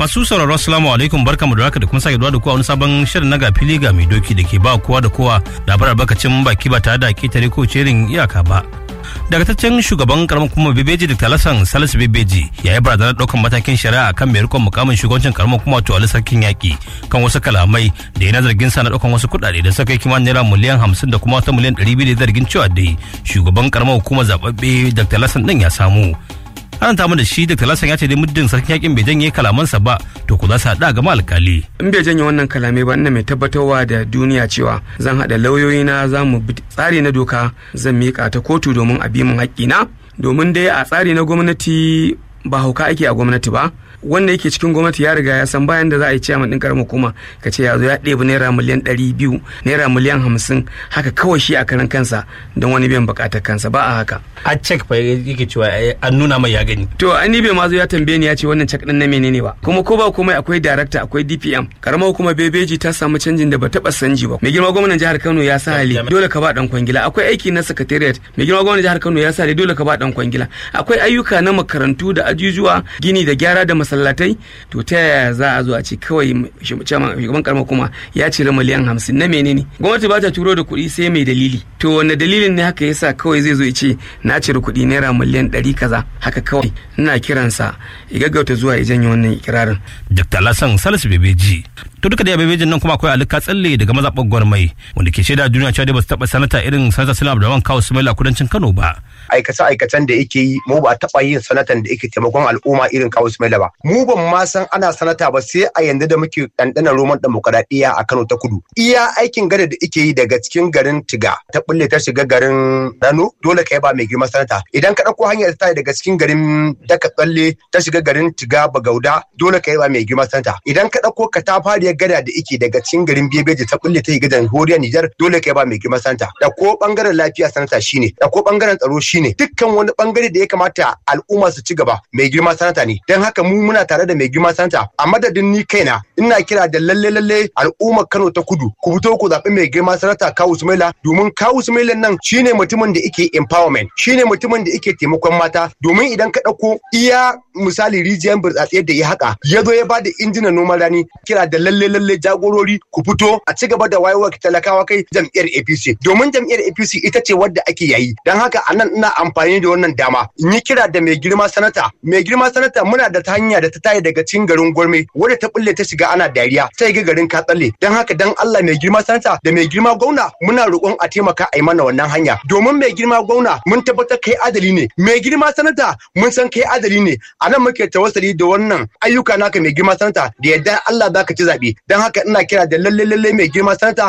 Masu sauraro assalamu alaikum barkamu da haka da kuma sake da kowa wani sabon shirin na ga fili ga mai doki da ke ba kowa da kowa labarar bakacin baki ba tare da ketare ko cerin iyaka ba. Dagataccen shugaban karamar kuma bebeji da talasan salisu bebeji ya yi barazanar ɗaukar matakin shari'a kan mai rikon mukamin shugabancin karamar kuma wato ali sarkin yaƙi kan wasu kalamai da yana zargin sa na ɗaukar wasu kuɗaɗe da suka kai kimanin naira miliyan hamsin da kuma wata miliyan ɗari biyu da zargin cewa dai shugaban karamar hukumar zaɓaɓɓe da talasan ɗin ya samu. an ta da shi da talasan ya ce dai muddin sarkin yakin bai janye kalamansa ba to ku za su haɗa gama alkali. in bai janye wannan kalamai ba ina mai tabbatarwa da duniya cewa zan haɗa lauyoyina za mu bi tsari na doka zan miƙa ta kotu domin a bi min haƙƙina domin dai a tsari na gwamnati ba hauka ake a gwamnati ba wanda yake cikin gwamnati ya riga ya san bayan da za a yi ciyaman ɗin karamar hukuma ka ce ya zo ya ɗebi naira miliyan ɗari biyu naira miliyan hamsin haka kawai shi a karan kansa don wani biyan buƙatar kansa ba a haka. a cek fa yake cewa an nuna mai ya gani. to an ni bai ma zo ya tambaye ni ya ce wannan cek ɗin na menene ba kuma ko ba komai akwai darakta akwai dpm karamar hukuma bebeji ta samu canjin da ba taɓa sanji ba mai girma gwamnan jihar kano ya sa hali dole ka ba ɗan kwangila akwai aiki na secretariat mai girma gwamnan jihar kano ya sa hali dole ka ba ɗan kwangila akwai ayyuka na makarantu da ajujuwa gini da gyara da masallatai to ta yaya za a zo a ce kawai shugaban karamar kuma ya cire miliyan hamsin na menene gwamnati ba ta turo da kuɗi sai mai dalili to wanne dalilin ne haka yasa kawai zai zo ya ce na cire kuɗi naira miliyan ɗari kaza haka kawai ina kiransa ya gaggauta zuwa ya janye wannan ikirarin. Dr. Lassan Salisu Bebeji. To duka da bebejin nan kuma akwai alika tsalle daga mazaɓar gwarmai wanda ke shaida duniya cewa dai ba su taɓa sanata irin sanata Salam Abdulrahman Kawu Sumaila kudancin Kano ba. aikace-aikacen da yake yi mu ba taɓa yin sanatan da yake taimakon al'umma irin kawo Sumaila ba. Mu ban ma san ana sanata ba sai a yanzu da muke ɗanɗana roman demokaradiyya a Kano ta kudu. Iya aikin gada da yake yi daga cikin garin Tiga ta bulle ta shiga garin Rano dole ka ba mai girma sanata. Idan ka ɗauko hanyar ta daga cikin garin Daka Tsalle ta shiga garin Tiga Bagauda dole ka ba mai girma sanata. Idan ka ɗauko katafariyar gada da yake daga cikin garin Bebeji ta bulle ta gidan Horiya Nijar dole ka ba mai girma sanata. Da ko ɓangaren lafiya sanata shine, da ko ɓangaren tsaro shine shine dukkan wani bangare da ya kamata al'umma su ci gaba mai girma sanata ne don haka mu muna tare da mai girma sanata a madadin ni kaina ina kira da lalle lalle al'ummar Kano ta kudu ku fito ku zaɓi mai girma sanata Kawu Sumaila domin Kawu Sumaila nan shine mutumin da yake empowerment shine mutumin da yake taimakon mata domin idan ka ɗauko iya misali rijiyar burtsatsiyar da ya haka ya zo ya ba da injinan noman rani kira da lalle lalle jagorori ku fito a ci gaba da wayewar talakawa kai jam'iyyar APC domin jam'iyyar APC ita ce wadda ake yayi don haka anan ina amfani da wannan dama in yi kira da mai girma sanata mai girma sanata muna da ta hanya da ta tayi daga cikin garin gwarme wadda ta bulle ta shiga ana dariya ta ga garin katsalle don haka dan Allah mai girma sanata da mai girma gwamna muna roƙon a taimaka a yi mana wannan hanya domin mai girma gwamna mun tabbatar kai adali ne mai girma sanata mun san kai adali ne a nan muke tawassali da wannan ayyuka naka mai girma sanata da yadda Allah zaka ci zaɓe don haka ina kira da lalle lalle mai girma sanata